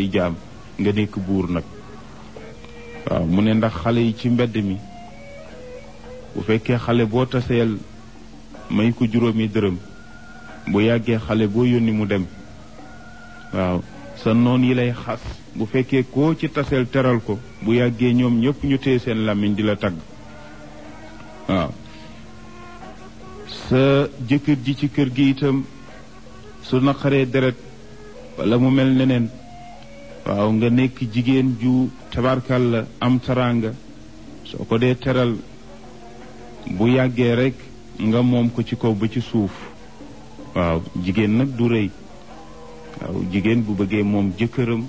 jaam nga nekk buur nag waaw mu ne ndax xale yi ci mbedd mi bu fekkee xale boo taseel may ko juróomi dërëm bu yàggee xale boo yónni mu dem waaw sa noon yi lay xas bu fekkee koo ci taseel teral ko bu yàggee ñoom ñëpp ñu téye seen làmmiñ di la tagg waaw sa jëkkër ji ci kër gi itam su naqaree deret wala mu mel neneen waaw nga nekk jigéen ju tabarkal la am taraanga soo ko dee teral bu yàggee rekk nga moom ko ci kaw ba ci suuf waaw jigéen nag du rëy waaw jigéen bu bëggee moom jëkkëram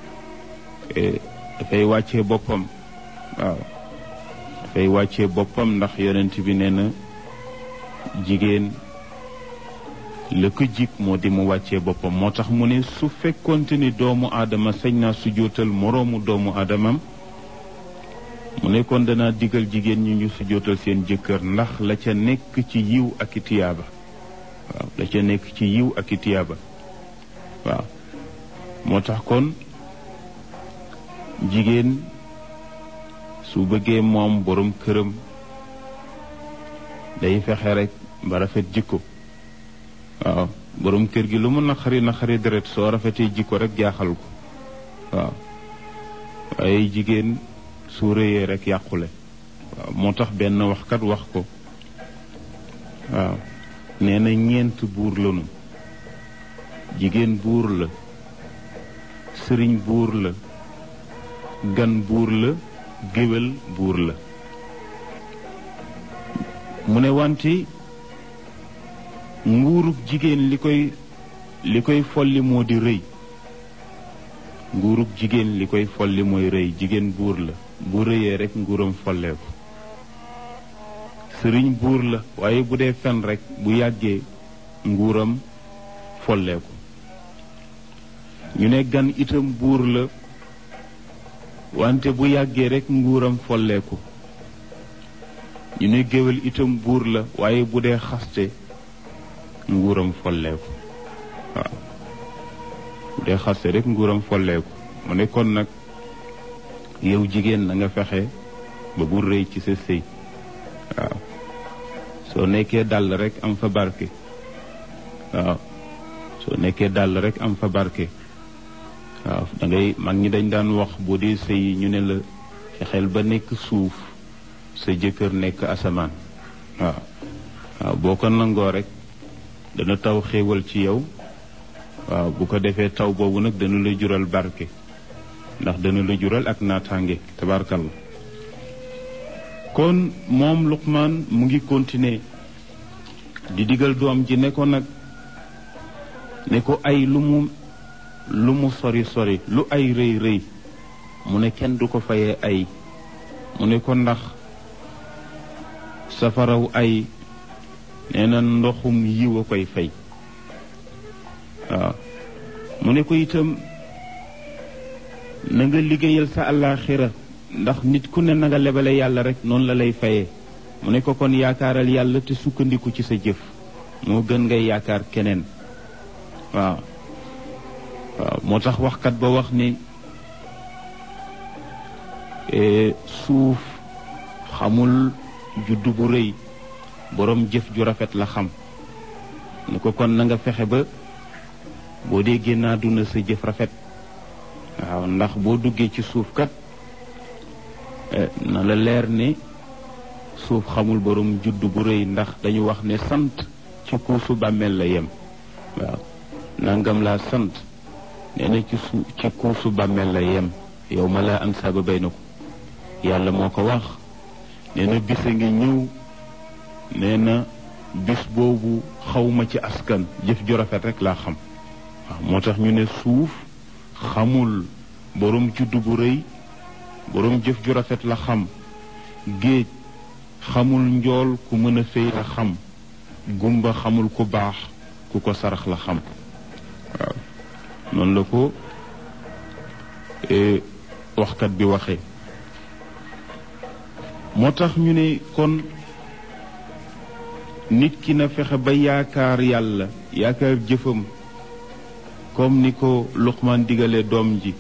dafay wàccee boppam waaw dafay wàccee boppam ndax yonent bi nee na jigéen la ko jig moo di mu wàccee boppam moo tax mu ne su fekkonte ni doomu aadama sañ naa su jootal moroomu doomu aadamam mu ne kon danaa digal jigéen ñi ñu su jootal seen jëkkër ndax la ca nekk ci yiw ak i tiyaaba waaw la ca nekk ci yiw ak i tiyaaba waaw moo tax kon jigéen su bëggee moom borom këram day fexe rek ba rafet jikko waaw borom kër gi lu mu naqari naqari deret soo rafetee jikko rek jaaxal ko waaw waaye jigéen su rëyee rek yàqule waaw moo tax benn waxkat wax ko waaw nee na ñeent buur lanu jigéen buur la sëriñ buur la gan buur la géwél buur la mu ne wante nguurug jigéen li koy li koy folli moo di rëy nguurug jigéen li koy folli mooy rëy jigéen buur la bu rëyee rek nguuram folleeku sëriñ buur la waaye bu dee fen rek bu yàggee nguuram folleeku ñu ne gan itam buur la wante bu yàggee rek nguuram folleeku ñu ne géwél itam buur la waaye bu dee xaste nguuram folleeku waaw bu dee xaste rek nguuram folleeku mu ne kon nag yow jigéen na nga fexe ba bu rëy ci sa sëy waaw soo nekkee dàll rek am fa barke waaw soo nekkee dàll rek am fa barke waaw da ngay mag ñi dañ daan wax boo dee sëy ñu ne la fexeel ba nekk suuf sa jëkkër nekk asamaan waaw waaw boo ko nangoo rek dana taw xéewal ci yow waaw bu ko defee taw boobu nag dana la jural barke ndax dana la jural ak naataange tabarkalla kon moom Luqmaan mu ngi continuer di digal doom ji ne ko nag ne ko ay lu mu lu mu sori sori lu ay rëy rëy mu ne kenn du ko fayee ay mu ne ko ndax safaraw ay nee na ndoxum yiw a koy fay waaw mu ne ko itam na nga liggéeyal sa àllaaxira ndax nit ku ne na nga lebale yàlla rek noonu la lay fayee mu ne ko kon yaakaaral yàlla te sukkandiku ci sa jëf moo gën ngay yaakaar keneen waaw waaw moo tax waxkat ba wax ni suuf xamul juddu bu rëy boroom jëf ju rafet la xam ni ko kon na nga fexe ba boo dee génn àdduna sa jëf rafet waaw ndax boo duggee ci suuf kat na la leer ne suuf xamul boroom juddu bu rëy ndax dañu wax ne sant ci kuusu bàmmeel la yem waaw nangam laa sant nee na ci su ci kuusu bàmmeel la yem yow ma laa am saaba bay na ko yàlla moo ko wax nee na bis a ngi ñëw nee na bis boobu xawma ci askan jëf ju rafet rek laa xam waaw moo tax ñu ne suuf xamul boroom juddu bu rëy boroom jëf ju rafet la xam géej xamul njool ku mën a fay la xam gumba xamul ku baax ku ko sarax la xam waaw noonu la ko waxkat bi waxee moo tax ñu ne kon nit ki na fexe ba yaakaar yàlla yaakaar jëfam comme ni ko Luqmaan digalee doom ji